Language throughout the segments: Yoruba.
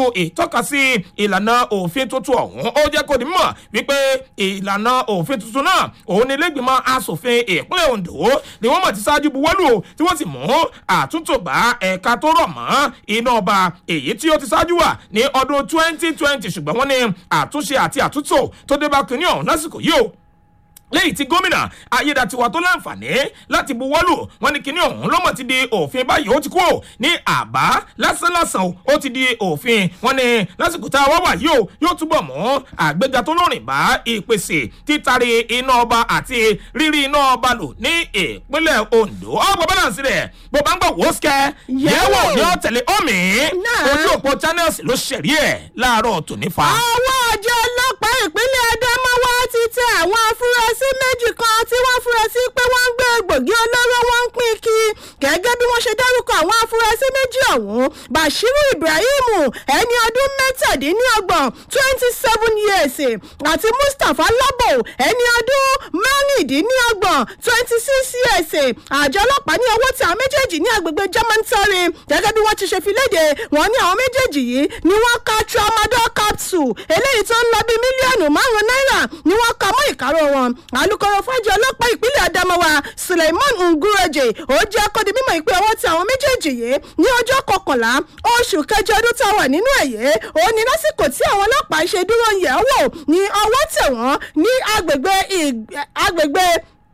ìtọ́kasí ìlànà òfin tuntun ọ̀hún ó jẹ́ kó di mọ̀ wípé ìlànà òfin tuntun náà òun ni lẹ́gbìmọ̀ asòfin ìpínlẹ̀ ondo ni wọ́n mọ̀ ti ṣáájú buwọ́lù tí wọ́n sì mú àtúntò bá ẹ̀ka tó rọ̀ mọ́ iná ọba èyí tí ó ti ṣáájú wà ní ọdún 2020 ṣùgbọ́n wọ́n ní àtúnṣe àti àtúntò tó dé bá kínní ọ̀hún lásìkò yìí o lẹ́yìn tí gómìnà ayédatiwa tó láǹfààní láti buwọ́lù wọn ní kinní ọ̀hún ló mọ̀ ti di òfin báyìí ó ti kú ò ní àbá lásánlásán ó ti di òfin wọn ní lásìkò tá a wá wà yìí ó yóò túbọ̀ mọ́ àgbéga tó lórìn bá ìpèsè títari iná ọba àti rírí iná ọba lò ní ìpínlẹ̀ ondo ọgbọ̀n balance rẹ̀ bó bá ń gbọ̀ wò ó sikẹ́ yẹ̀wò ní ọ̀tẹ̀lẹ̀ omi ojú òpó channels ló ṣẹ̀rí ẹ̀ láàárọ̀ tòní fa. àwọn àjọ ọlọ́pàá ìpínlẹ̀ adamawa ti tẹ àwọn afurasí méjì kan tí wọ́n furasí pé wọ́n ń gbé egbògi olóró wọn ń pín kí gẹ́gẹ́ bí wọ́n ṣe dárúkọ àwọn afurasí méjì ọ̀hún bashiru ibrahim ẹni ọdún mẹ́tàdínlọ́gbọ̀n twenty seven years àti mustapha labo ẹni ọdún mẹ́rìndínlọ́gbọ̀n twenty six years àjọ ọlọ́pàá ní owó tí àwọn méjèèjì ní agbègbè german tory gẹ́gẹ́ bí wọ́n ti ṣe fi léde wọ́n ní àwọn méjèèjì yìí ni wọ́n ka tramadol capsule eléyìí tó ń lọ bí mílíọ̀nù márùn-ún náírà ni wọ́n ka mọ́ ìkárọ̀ wọn alūkkóró fájọ ọlọ́pàá ìpínlẹ̀ adamawa suleiman ngureje ó jẹ́ kó di mímọ̀ ìpè ọwọ́ tí àwọn méjèèjì yìí ní ọjọ́ kọkànlá oṣù kẹjọ ọdún tá a wà nínú ẹ̀yẹ ó ní lásìkò tí àwọn ọlọ́pàá ṣe dúró yẹ̀ wò ní ọwọ́ tẹ̀ wọ́n ní agbègbè agbègbè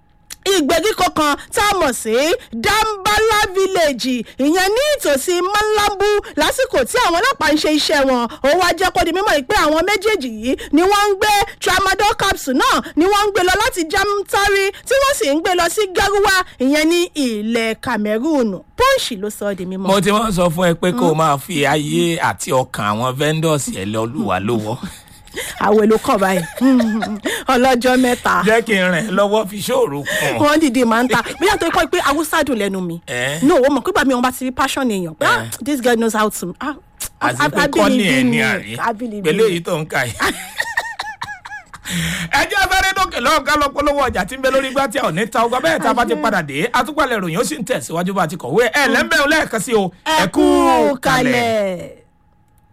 ìgbèríko kan tá a mọ̀ sí dambala village ìyẹn ní ìtòsí malambu lásìkò tí àwọn ọlọ́pàá ń ṣe iṣẹ́ wọn ó wá jẹ́ kó di mímọ́ pé àwọn méjèèjì yìí ni wọ́n ń gbé tramadol capsule náà ni wọ́n ń gbé lọ láti jamtari tí wọ́n sì ń gbé lọ sí garuwa ìyẹn ní ilẹ̀ cameroon pọ́ǹsì ló sọ ọ́ di mímọ́. mo ti wọ́n sọ fún ẹ pé kó o máa fi ayé àti ọkàn àwọn vendors ẹ lọ lùwà lówó àwẹ̀ ló kàn báyìí ọlọ́jọ́ mẹ́ta. jẹ́ kí n rìn lọ́wọ́ fi ṣòro kùn. wọ́n dìde máa ń ta bóyá tó kọ́ pé awúsá dùn lẹ́nu mi. no o mọ̀ pé bàmí wọn bá ti rí passion èèyàn pé ah this girl knows how to. ah àti pé kọ́ni ẹ̀ ní àrí pẹ̀lú èyí tó ń kà yìí. ẹ jẹ́ afẹ́rẹ́ dókè lọ́wọ́ ká lọ polówó ọjà tí ń bẹ lórí igbá tí a ò ní ta ọgbà bẹ́ẹ̀ tá a bá ti padà dé atúpalẹ̀ ròyìn ó sì ń tẹ̀síwájú bá a ti kọ̀wé ẹ̀ lẹ́ńbẹ̀ẹ́ lẹ́ẹ̀kan sí o ẹ kú kalẹ̀.